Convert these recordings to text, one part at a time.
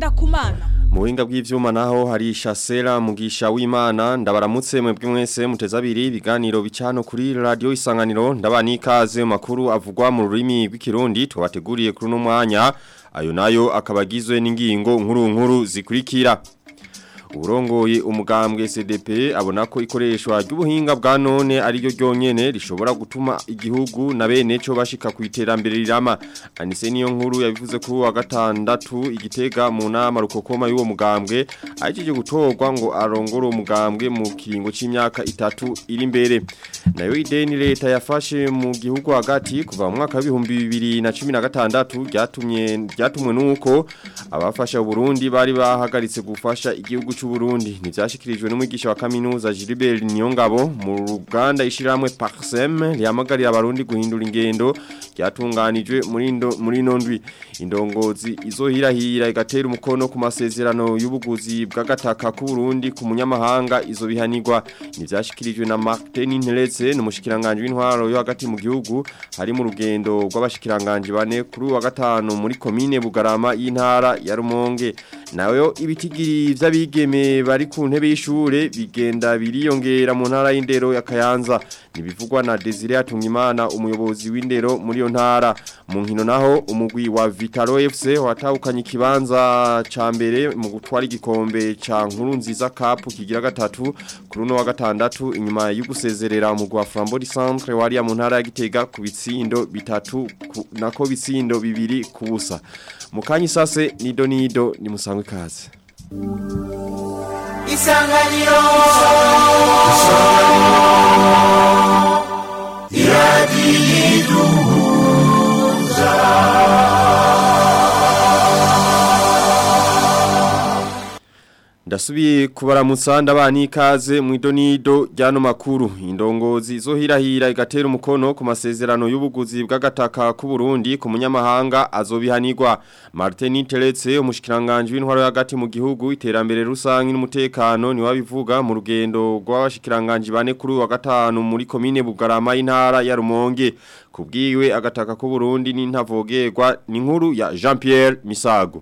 kumana Mu buhinga bw'ivyuma naho hari Shasera mugisha w'Imana ndabaramutse mwebwe mwese muteza abiri ibiganiro bicano kuri radio isanganiro ndabani ikaze mu makuru avugwa mu rurimi rw'ikirundi twabateguriye kuri no mwanya ayo nayo akabagizwe n'ingingo nkuru nkuru zikurikira Urongoye umugambwe CDP abona ko ikoreshwa ry'ubuhinga bwa none ari ryo ryonyene rishobora gutuma igihugu na bene cyo bashika ku iterambere rirama anise niyo nkuru yabivuze kuri wa gatandatu igitega mu nama rukokoma y'uwo mugambwe ahejeje gutorwa ngo arongore umugambwe mu kiringo c'imyaka itatu iri imbere nayo ideni leta yafashe mu gihugu hagati kuva mu mwaka wa 2016 ryatumye ryatumwe nuko abafasha Burundi bari bahagaritse gufasha igihugu cy'u Burundi nivyashikirijwe n'umwigisha wa kaminuza Gilbert Niyongabo mu ruganda ishiramwe Parsem ryamagarira abarundi guhindura ingendo ryatunganijwe muri indo muri nondwi indongozi izohirahira igatera umukono ku masezerano y'ubuguzi bw'agataka ku Burundi ku munyamahanga izo bihanirwa nivyashikirijwe na Martin Nteretse n'umushikiranganje w'intwaro yo hagati mu gihugu hari mu rugendo rw'abashikiranganje bane kuri wa gatanu muri komine Bugarama y'intara ya Rumonge nayo ibitigiri vy'abigeme bari ku ntebe y'ishure bigenda biriyongera mu ntara y'indero ya Kayanza nibivugwa na Desire Atungimana umuyobozi w'indero muri yo ntara mu nkino naho umugwi wa Vitalo FC watahukanye ikibanza ca mbere mu gutwara igikombe ca nkuru nziza cup kigira gatatu kuri no wa gatandatu inyuma yo gusezerera umugwi wa Flambeau Centre wari mu ntara ya Gitega ku bitsindo bitatu ku, nako bitsindo bibiri kubusa mukanyi sase nido nido ni musangwe kaze Isanganiro Ndasubiye kubaramutsa ndabani ikaze mu idonido ryano makuru indongozi zo hirahira igatera umukono ku masezerano y'ubuguzi bw'agataka ku Burundi ku munyamahanga azobihanirwa Martin Teretse umushikiranganje w'intwaro y'agati mu gihugu iterambere rusangi n'umutekano ni wabivuga mu rugendo rw'abashikiranganje bane kuri wa gatanu muri komine Bugarama y'intara ya Rumonge kubwiwe agataka ku Burundi n'intavogerwa ni nkuru ya Jean-Pierre Misago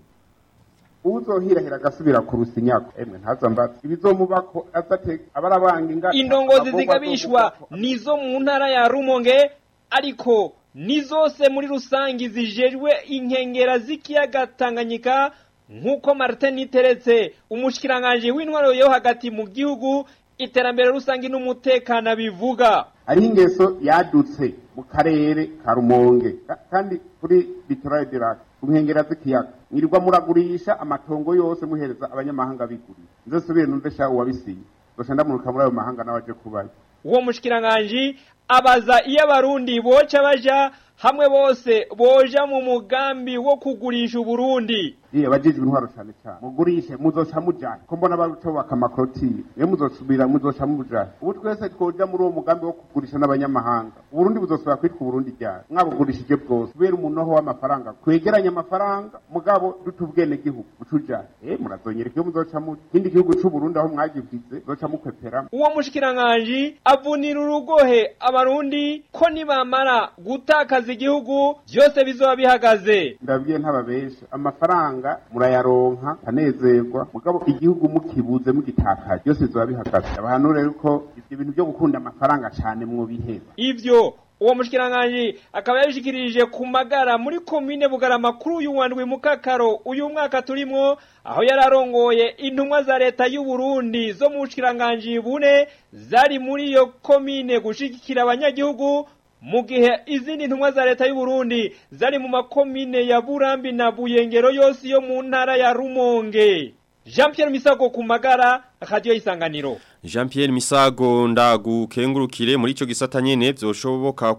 uzohirahira agasubira ku rusinyako emwe ntazambaza ibizomubako azate abarabanga inga indongozi zigabishwa nizo mu ntara ya Rumonge ariko ni zose muri rusangi zijejwe inkengera z'ikiyaga Tanganyika nk'uko Martin Teretse umushikiranganje w'intwaro yo hagati mu gihugu iterambere rusangi n'umutekano bivuga ari ingeso yadutse mu karere ka Rumonge kandi kuri Littoral de Lac kunkengera z'ikiyaga mwirirwa muragurisha amatongo yose muhereza abanyamahanga bigurira nze subire numve sha uwabisinye gosha ndamuruka muri ayo mahanga nawaje kubayo uwo mushikiranganje abaza iyo abarundi boca baja hamwe bose boja mu mugambi wo kugurisha Uburundi Iya bajijwe intwaro cyane cyane mugurishe muzoca mujanye ko mbona baruco bakamakrotire iyo muzosubira muzoca mujanye ubu twese twoja muri uwo mugambi wo kugurisha n'abanyamahanga Uburundi buzosubira kwitwa Uburundi ryari mwabugurishije bwose kubera umuntu ho w'amafaranga kwegeranya amafaranga mugabo dutubwene gihugu mucujanye eh murazonyereka iyo muzoca mu kindi gihugu c'u Burundi aho mwagivize zoca mukwepera uwo mushikiranganje avunira urugohe abarundi ko nibamara gutakaza igihugu byose bizoba bihagaze ndabwiye ntababesha amafaranga murayaronka anezerwa mugabo igihugu mukibuze mugitakaje byose bizoba bihagaze abahanure yuko ibyo bintu byo gukunda amafaranga cyane mwobiheza ivyo uwo mushikiranganje akaba yabishikirije ku magara muri komine bugarama kuri uyu wandwi mu kakaro uyu mwaka turimwo aho yararongoye intumwa za leta y'u Burundi zo mu bushikiranganje bune zari muri iyo komine gushigikira abanyagihugu mu gihe izindi ntumwa za leta y'u Burundi zari mu makomine ya Burambi na Buyengero yose yo mu ntara ya Rumonge Jean Pierre Misago ku magara radio isanganiro Jean Pierre Misago ndagukengurukire muri ico gisata nyene vyoshoboka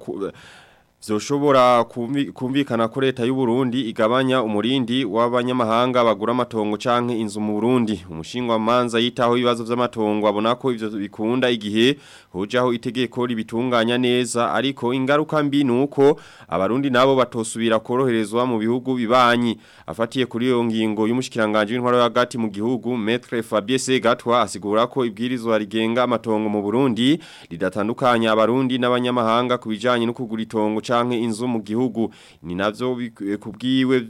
Zoshobora kumvikana ko leta y'u Burundi igabanya umurindi w'abanyamahanga bagura amatongo canke inzu mu Burundi umushingwa manza yitaho ibibazo vy'amatongo abona ko ivyo bikunda igihe hojaho itegeko ribitunganya neza ariko ingaruka mbi nuko abarundi nabo batosubira koroherezwa mu bihugu bibanyi afatiye kuri iyo ngingo y'umushikiranganje w'intwaro y'agati mu gihugu Maître Fabien Segatwa asigura ko ibwirizwa rigenga amatongo mu Burundi ridatandukanya abarundi n'abanyamahanga kubijanye no kugura itongo canke inzu mu gihugu ni navyo kubwiwe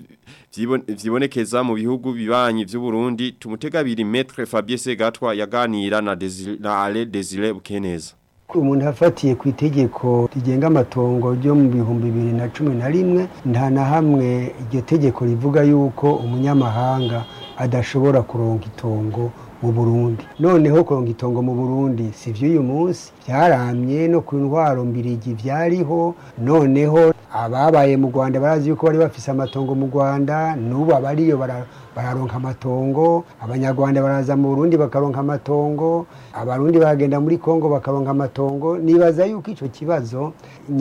vyibonekeza mu bihugu bibanyi vy'u Burundi tumutegabiri Maître Fabien Segatwa yaganira na Desire na Ale Desire Bukeneza umuntu afatiye ku itegeko rigenga amatongo ryo mu bihumbi bibiri na cumi na rimwe nta na hamwe iryo tegeko rivuga yuko umunyamahanga adashobora kuronka itongo mu burundi noneho kuronka itongo mu burundi si vy'uyu munsi vyaramye no ku ntwaro mbirigi vyariho noneho ababaye mu rwanda barazi yuko bari bafise amatongo mu rwanda n'ubu abariyo bararonka amatongo abanyarwanda baraza mu burundi bakaronka amatongo abarundi bagenda muri kongo bakaronka amatongo nibaza yuko ico kibazo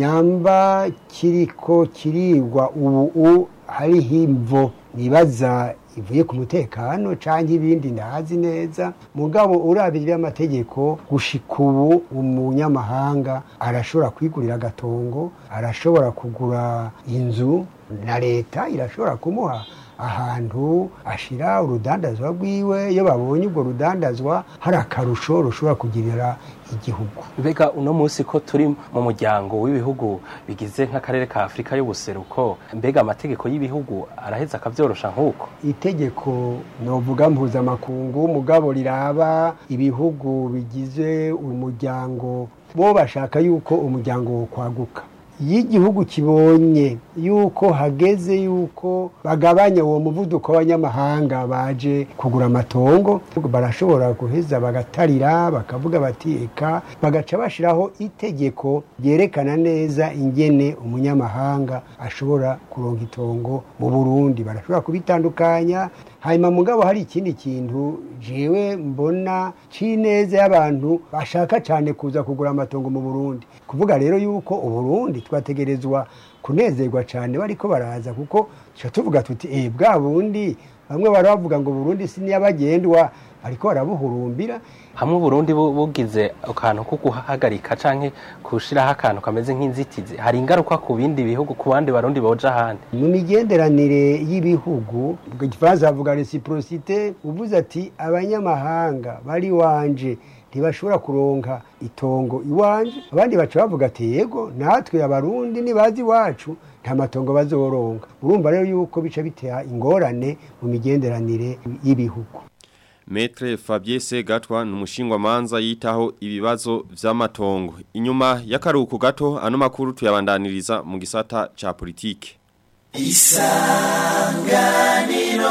nyamba kiriko kirigwa ubu hariho imvo nibaza ivuye ku mutekano canke ibindi ndahazi neza mugabo urabije amategeko gushika ubu umunyamahanga arashobora kwigurira agatongo arashobora kugura inzu na leta irashobora kumuha ahantu ashira urudandazwa rwiwe iyo babonye urwo rudandazwa hari akarusho rushobora kugirira igihugu mbega uno munsi ko turi mu muryango w'ibihugu bigize nk'akarere ka afurika y'ubuseruko mbega amategeko y'ibihugu araheza akavyorosha nk'uko itegeko novuga mpuzamakungu mugabo riraba ibihugu bigize umuryango bo bashaka yuko umuryango wo kwaguka iyo igihugu kibonye yuko hageze yuko bagabanya uwo muvuduko w'abanyamahanga baje kugura amatongo barashobora guheza bagatarira bakavuga bati eka bagaca bashiraho itegeko ryerekana neza ingene umunyamahanga ashobora kuronka itongo mu burundi barashobora kubitandukanya hanyuma mugabo hari ikindi kintu jewe mbona c'ineza y'abantu bashaka cyane kuza kugura amatongo mu burundi kuvuga rero yuko uburundi twategerezwa kunezerwa cyane bariko baraza kuko tuca tuvuga tuti eh bwa bundi bamwe baravuga ngo burundi si niyabagendwa ariko barabuhurumbira hamwe Burundi bugize akantu ko guhagarika canke kushiraho akantu kameze nk'inzitizi hari ingaruka ku bindi bihugu ku bandi barundi boja ahandi mu migenderanire y'ibihugu mu gifaransa bavuga reciprocité uvuze ati abanyamahanga bari wanje ntibashobora kuronka itongo iwanje abandi baca bavuga ati yego natwe abarundi nibazi iwacu nta matongo bazoronka urumva rero yuko bica bitera ingorane mu migenderanire y'ibihugu Metre Fabien Segatwa numushingwa manza yitaho ibibazo vy'amatongo. Inyuma y'akaruhuko gato ano makuru tuyabandaniriza mu gisata ca politike. Isanganiro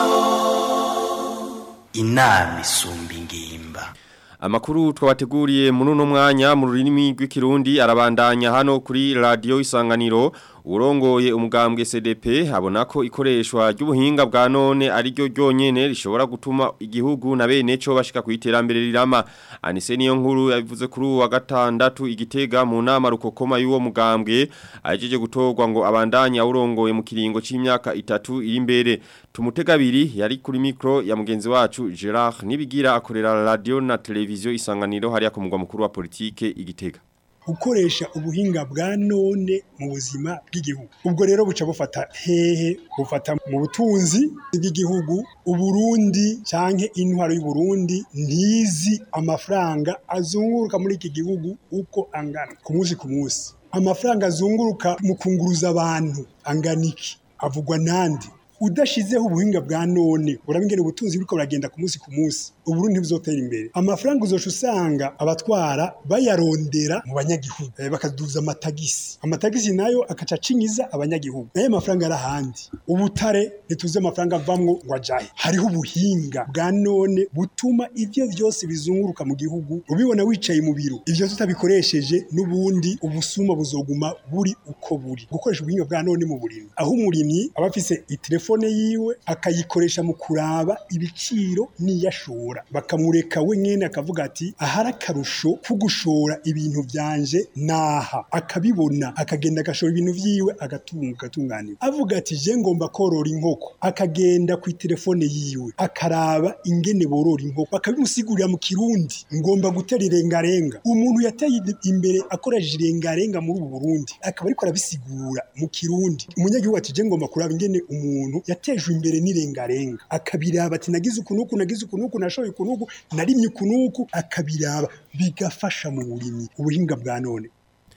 Inami sumbi ngimba. Amakuru twabateguriye muri uno mwanya mu rurimi rw'ikirundi arabandanya hano kuri radio Isanganiro urongoye umugambwe CDP abona ko ikoreshwa ry'ubuhinga bwa none ari ryo ryonyene rishobora gutuma igihugu na bene cyo bashika ku iterambere rirama anise niyo nkuru yabivuze kuri uwa gatandatu igitega mu nama rukokoma y'uwo mugambwe ajeje gutorwa ngo abandanya urongoye mu kiringo c'imyaka itatu iri imbere tumutegabiri yari kuri micro ya mugenzi wacu Gerard nibigira akorera radio na televiziyo isanganiro hariya ku mugwa mukuru wa politike igitega gukoresha ubuhinga bwa none mu buzima bw'igihugu ubwo rero buca bufata hehe bufata mu butunzi bw'igihugu uburundi canke intwaro y'uburundi ntizi amafaranga azunguruka muri iki gihugu uko angana ku munsi ku munsi amafaranga azunguruka mu kunguruza abantu angana iki avugwa nandi udashizeho ubuhinga bwa none urabingene ubutunzi buriko buragenda ku munsi ku munsi uburundi ntibuzotera imbere amafaranga uzoca usanga abatwara bayarondera mu banyagihugu eh, bakaduza amatagisi amatagisi nayo akaca acinyiza abanyagihugu nayo mafaranga ari ahandi ubutare ntituzi amafaranga avamwo ngo ajahe hariho ubuhinga bwa none butuma ivyo vyose bizunguruka mu gihugu ubibona wicaye mu biro ivyo tutabikoresheje n'ubundi ubusuma buzoguma buri uko buri gukoresha ubuhinga bwa none mu burimyi aho umurimyi aba afise itelefone yiwe akayikoresha mu kuraba ibiciro n'iyashora bakamureka we nyene akavuga ati ahari akarusho ko gushora ibintu vyanje naha akabibona akagenda agashora ibintu vyiwe agatunga agatunganirwa avuga ati je ngomba korora inkoko akagenda ku telefone yiwe akaraba ingene borora inkoko bakabimusigurira mu kirundi ngomba gutera irengarenga umuntu yateye imbere akoresheje irengarenga muri ubu Burundi akaba ariko arabisigura mu kirundi umunyagihugu ati je ngomba kuraba ingene umuntu yatejwe imbere n'irengarenga akabiraba ati nagize ukunuku nagize ukunuku nashoye ukunuku narimye ukunuku akabiraba bigafasha mu burimyi ubuhinga bwa none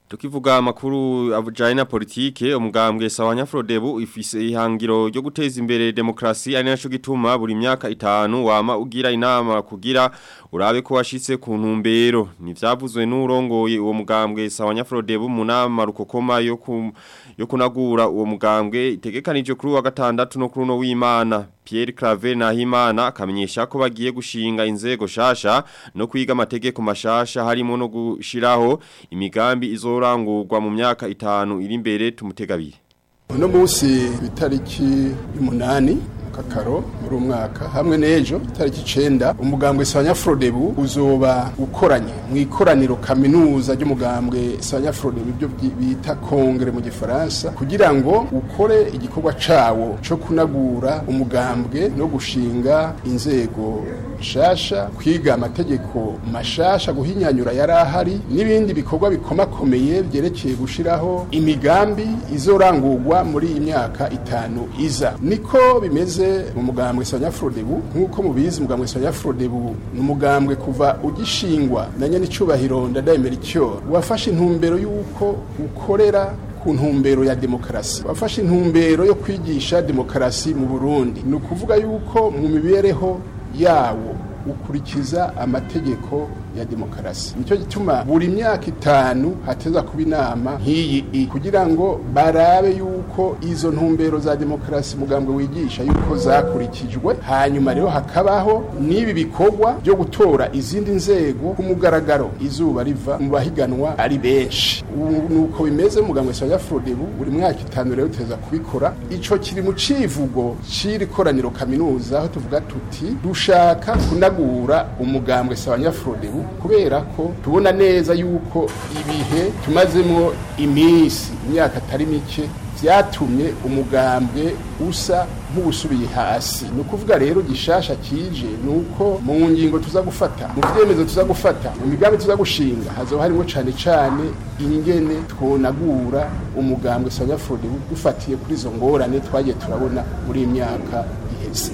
Tukivuga amakuru avujanye na politike umugambwe sawanya Frodebu ifise ihangiro ryo guteza imbere demokrasi ari naco gituma buri myaka itanu wama ugira inama kugira urabe ko washitse ku ntumbero nivyavuzwe n'urongoye uwo mugambwe sawanya Frodebu mu nama rukokoma yo ku yo kunagura uwo mugambwe itegekanije kuri wa gatandatu no kuri no w'Imana Pierre Claver Nahimana akamenyesha ko bagiye gushinga inzego shasha no kwiga amategeko mashasha harimo no gushiraho imigambi izorangurwa mu myaka itanu iri imbere tumutegabire uno munsi itariki y'umunani kakaro muri umwaka hamwe n'ejo itariki icenda umugambwe Sanya Frodebu uzoba ukoranye mu ikoraniro kaminuza ry'umugambwe Sanya Frodebu ibyo bita kongere mu gifaransa kugira ngo ukore igikorwa cawo co kunagura umugambwe no gushinga inzego nshasha kwiga amategeko mashasha guhinyanyura yari ahari n'ibindi bikorwa bikomakomeye byerekeye gushiraho imigambi izorangurwa muri iyi myaka itanu iza niko bimeze mu mugambwe Sanya Frodebu nkuko mubizi umugambwe Sanya Frodebu ni umugambwe kuva ugishingwa na nyene icubahiro ndadayemera icyo wafashe intumbero y'uko ukorera ku ntumbero ya demokarasi wafashe intumbero yo kwigisha demokarasi mu Burundi ni ukuvuga yuko mu mibereho yawo ukurikiza amategeko ya demokarasi nicyo gituma buri myaka itanu hateza kuba inama nk'iyi kugira ngo barabe yuko izo ntumbero za demokarasi mugambwe wigisha yuko zakurikijwe hanyuma rero hakabaho n'ibi bikorwa byo gutora izindi nzego ku mugaragaro izuba riva mu bahiganwa ari benshi nuko bimeze mugambwe Sanya Frodebu buri mwaka itanu rero teza kubikora ico kiri mu civugo c'iri koraniro kaminuza aho tuvuga tuti dushaka kunagura umugambwe Sanya Frodebu kubera ko tubona neza yuko ibihe tumazemo iminsi imyaka atari mike byatumye umugambwe usa nk'ubusubiye hasi ni ukuvuga rero gishasha kije ni uko mu ngingo tuza gufata mu byemezo tuza gufata mu migambi tuza gushinga hazoba harimo cyane cyane ingene twonagura umugambwe sanyafurode dufatiye kuri izo ngorane twagiye turabona muri iyi myaka iheze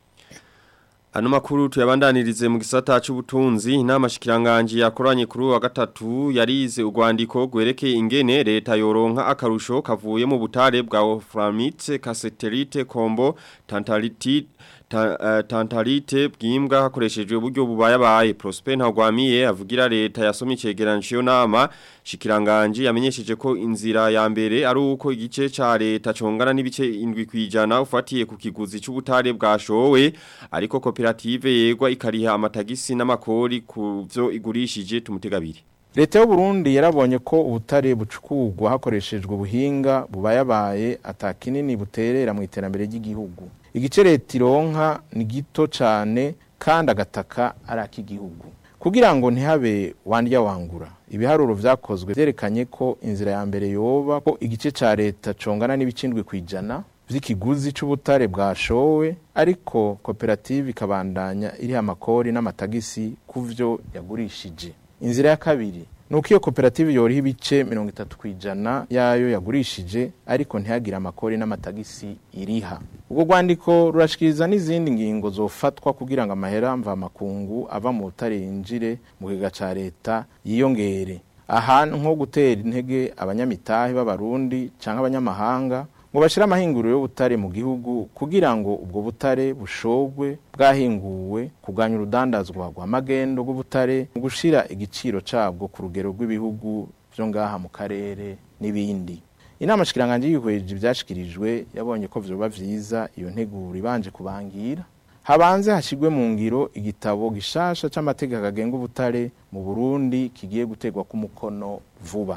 Ano makuru tuyabandanirize mu gisata c'ubutunzi inama shikiranganje yakoranye kuri wa gatatu yarize urwandiko gwerekeye ingene leta yoronka akarusho kavuye mu butare bwa Framite Caseterite Kombo Tantalite ta, uh, Tantalite bwimbwa hakoreshejwe uburyo bubayabaye Prosper Ntagwamiye avugira leta yasomye cegeranyo nama shikiranganje yamenyesheje ko inzira ya mbere ari uko igice ca leta congana n'ibice indwi kwijana ufatiye ku kiguzi c'ubutare bwashowe ariko koperative yegwa ikariha amatagisi n'amakori ku byo igurishije tumutegabiri leta y'u Burundi yarabonye ko ubutare bucukurwa hakoreshejwe ubuhinga bubayabaye atakinini buterera mu iterambere ry'igihugu igice leta ironka ni gito cyane kandi agataka ari ak'igihugu kugira ngo ntihabe wandya wangura ibiharuro vyakozwe vyerekanye ko inzira ya mbere yoba ko igice ca leta congana n'ibicindwe kwijana vy'ikiguzi c'ubutare bwashowe ariko koperative ikabandanya iriha amakori n'amatagisi kuvyo yagurishije inzira ya kabiri nuko iyo koperative yoriha ibice mirongo itatu kwijana yayo yagurishije ariko ntihagire amakori n'amatagisi iriha ubwo rwandiko rurashikiriza n'izindi ngingo zofatwa kugira ngo amahera mvamakungu ava mu butare yinjire mu kiga ca leta yiyongere aha nko gutera intege abanyamitahe b'abarundi canke abanyamahanga ngo bashire amahinguriro y'ubutare mu gihugu kugira ngo ubwo butare bushogwe bwahinguwe kuganya urudandazwa rwa magendo rw'ubutare mu gushira igiciro cabwo ku rugero rw'ibihugu vyo ngaha mu karere n'ibindi inama shikiranganje y'ihweje ivyashikirijwe yabonye ko vyoba vyiza iyo nteguro ibanje kubangira habanze hashigwe mu ngiro igitabo gishasha c'amategeko agenga ubutare mu Burundi kigiye gutegwa ku mukono vuba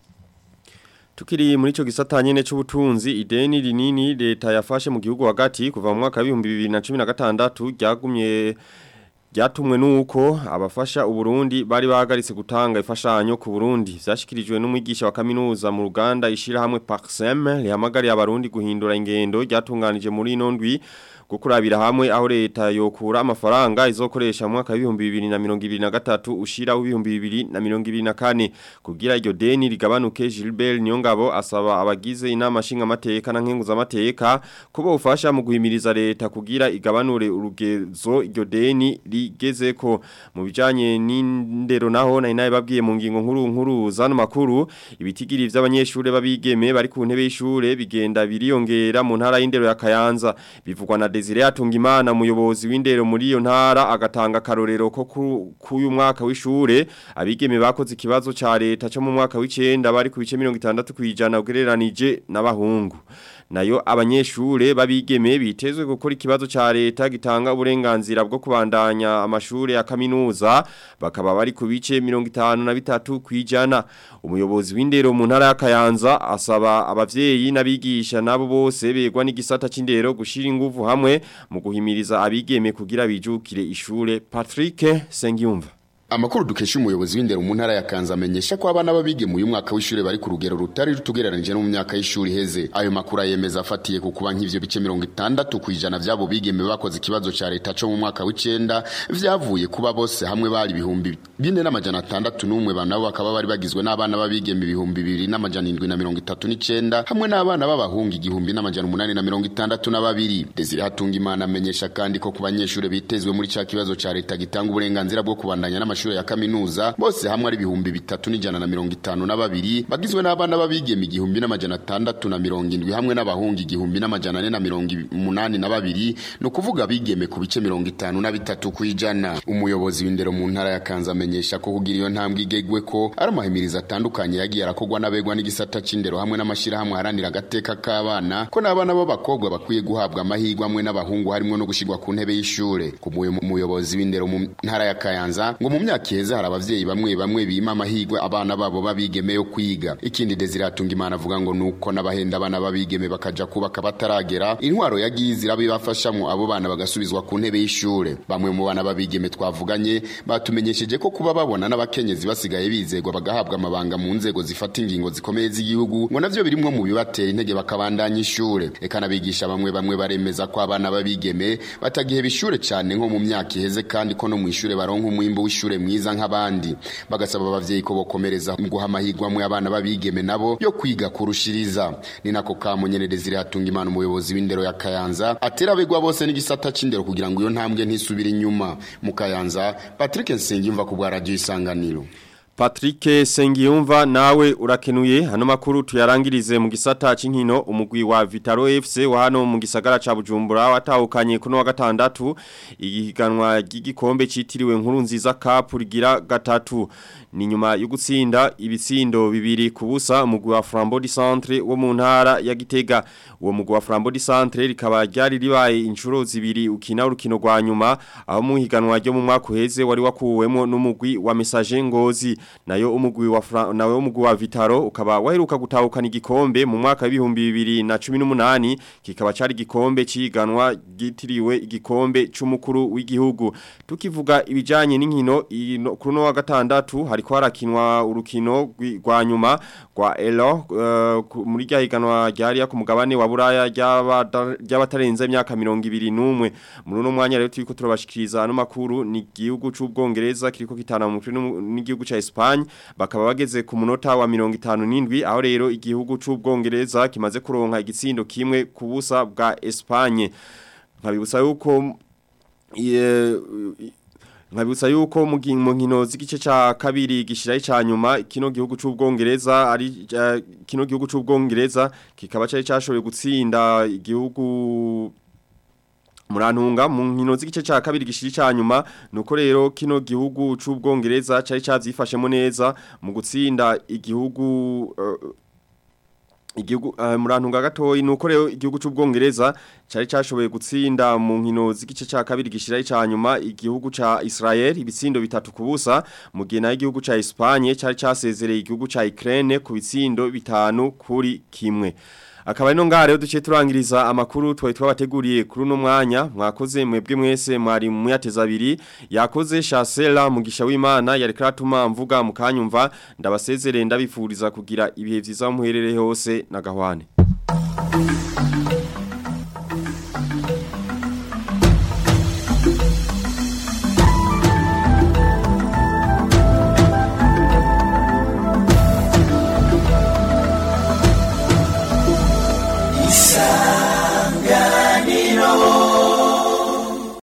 Tukiri muri ico gisata nyene c'ubutunzi ideni rinini leta yafashe mu gihugu hagati kuva mu mwaka wa 2016 ryagumye ryatumwe nuko abafasha uburundi bari bahagaritse gutanga ifashanyo ku Burundi vyashikirijwe n'umwigisha wa kaminuza mu Ruganda ishira hamwe Paxem rihamagariye abarundi guhindura ingendo ryatunganije muri ino ndwi gukurabira hamwe aho leta yokura amafaranga izokoresha mu mwaka wa 2023 ushira wa 2024 kugira iryo deni rigabanuke Gilbert Nyongabo asaba abagize inama nshinga amateka na nkenguza amateka kubo ufasha mu guhimiriza leta kugira igabanure urugezo iryo deni rigezeko mu bijanye n'indero naho nari naye babwiye mu ngingo nkuru nkuru zano makuru ibitigiri vy'abanyeshure babigeme bari ku ntebe y'ishure bigenda biriyongera mu ntara y'indero ya Kayanza bivugwa na Desire Atungimana umuyobozi w'indero muri iyo ntara agatanga karorero ko k'uyu mwaka w'ishure abigeme bakoze ikibazo ca leta cyo mu mwaka w'icenda bari ku bice 60 kwijana ugereranije n'abahungu nayo abanyeshure babigeme bitezwe gukora ikibazo ca leta gitanga uburenganzira bwo kubandanya amashure ya kaminuza bakaba bari ku bice 53 kwijana umuyobozi w'indero mu ntara ya Kayanza asaba abavyeyi n'abigisha nabo bose begwa n'igisata c'indero gushira inguvu hamwe mu guhimiriza abigeme kugira bijukire ishure Patrick Sengiyumva Amakuru dukesha umuyobozi w'indero mu ntara ya Kanza amenyesha ko abana babige mu uyu mwaka w'ishure bari ku rugero rutari rutugereranije no mu myaka y'ishuri heze. Ayo makuru ayemeza afatiye ku kuba nk'ivyo bice 60 kwijana vyabo bigeme bakoze ikibazo ca leta cyo mu mwaka w'icenda vyavuye kuba bose hamwe bari ibihumbi bine n'amajana atandatu n'umwe banabo bakaba bari bagizwe n'abana babigeme ibihumbi bibiri n'amajana indwi na mirongo itatu n'icenda hamwe n'abana b'abahungu igihumbi n'amajana umunani na mirongo itandatu na babiri. Desire Hatungimana amenyesha kandi ko ku banyeshure bitezwe muri ca kibazo ca leta gitanga uburenganzira bwo kubandanya n'amashuri ya kaminuza bose hamwe ari ibihumbi bitatu n'ijana na mirongo itanu na babiri bagizwe n'abana babigeme igihumbi n'amajana atandatu na mirongo indwi hamwe n'abahungu igihumbi n'amajana ane na mirongo umunani na babiri ni ukuvuga abigeme ku bice mirongo itanu na bitatu kw'ijana umuyobozi w'indero mu ntara ya kanza amenyesha ko kugira iyo ntambwe igegwe ko ari amahimirizo atandukanye yagiye arakogwa n'abegwa n'igisata c'indero hamwe n'amashirahamwe aharanira agateka k'abana ko n'abana b'abakobwa bakwiye guhabwa amahirwe amwe n'abahungu harimo no gushirwa ku ntebe y'ishure ku muyobozi w'indero mu ntara ya kayanza ngo mu myaka iheze hari abavyeyi bamwe bamwe bima amahirwe abana babo babigeme yo kwiga ikindi Desire Hatungimana avuga ngo nuko n'abahenda abana babigeme bakaja kubaka bataragera intwaro yagize irabibafashamwo abo bana bagasubizwa ku ntebe y'ishure bamwe mu bana babigeme twavuganye batumenyesheje ko kuba babona n'abakenyezi basigaye bizegwa bagahabwa amabanga mu nzego zifata ingingo zikomeye z'igihugu ngo navyo birimwo mu bibatera intege bakabandanya ishure eka nabigisha bamwe bamwe baremeza ko abana babigeme batagiheba ishure cane nko mu myaka iheze kandi ko no mu ishure baronka umwimbo w'ishure mwiza nk'abandi bagasaba abavyeyi ko bokomereza mu guha amahirwe amwe abana babigeme nabo yo kwiga kurushiriza ni nako kamunyene Desire Hatungimana umuyobozi w'indero ya Kayanza atera abegwa bose n'igisata c'indero kugira ngo iyo ntambwe ntisubire inyuma mu Kayanza Patrick Nsengimva ku bwa radio isanganiro Patrick Sengiyumva nawe urakenuye hano makuru tuyarangirize mu gisata c'inkino umugwi wa Vitaro FC wa hano mu gisagara ca Bujumbura watahukanye kuno wa gatandatu igihiganwa ry'igikombe citiriwe nkuru nziza cup rigira gatatu ni nyuma yo gutsinda ibitsindo bibiri kubusa umugwi wa Flambeau du Centre wo mu ntara ya Gitega uwo mugwi wa Flambeau du Centre rikaba ryari ribaye inshuro zibiri ukina urukino rwa nyuma aho mu higanwa ryo mu mwaka uheze wari wakuwemo n'umugwi wa Message Ngozi nayo umugwi wa Fra nawe umugwi wa Vitaro ukaba waheruka gutahukana igikombe mu mwaka w'ibihumbi bibiri na cumi n'umunani kikaba cari igikombe ciganwa gitiriwe igikombe c'umukuru w'igihugu tukivuga ibijanye n'inkino kuri no wa gatandatu hariko harakinwa urukino rwa nyuma rwa Elo uh, muri rya higanwa ryari ku mugabane wa Buraya ry'abatarenze imyaka 21 muri no mwanya rero turiko turabashikiriza no makuru ni igihugu c'ubwongereza kiriko kitana mu n'igihugu ca Espagne bakaba bageze ku munota wa 57 aho rero igihugu c'ubwongereza kimaze kuronka igitsindo kimwe ku busa bwa Espagne nkabibutsa yuko nkabibutsa yuko mu nkino z'igice ca kabiri gishiraye ca nyuma kino gihugu c'ubwongereza ari uh, kino gihugu c'ubwongereza kikaba cari cashoboye gutsinda igihugu Murantunga mu nkino z'igice ca kabiri gishiri ca nyuma nuko rero kino gihugu c'ubwongereza cari cavyifashemo neza mu gutsinda igihugu uh, igihugu uh, murantunga gatoyi nuko rero igihugu c'ubwongereza cari cashoboye gutsinda mu nkino z'igice ca kabiri gishira ca nyuma igihugu ca Israel ibitsindo bitatu kubusa mu gihe na igihugu ca Espagne cari casezereye igihugu ca Ukraine ku bitsindo bitanu kuri kimwe akaba ino ngaha rero duciye turangiriza amakuru twari twabateguriye kuri uno mwanya mwakoze mwebwe mwese mwari muyateza abiri yakoze Chasela mugisha w'Imana yari karatuma mvuga mukanyumva ndabasezerere ndabifuriza kugira ibihe vyiza muherere hose na gahwane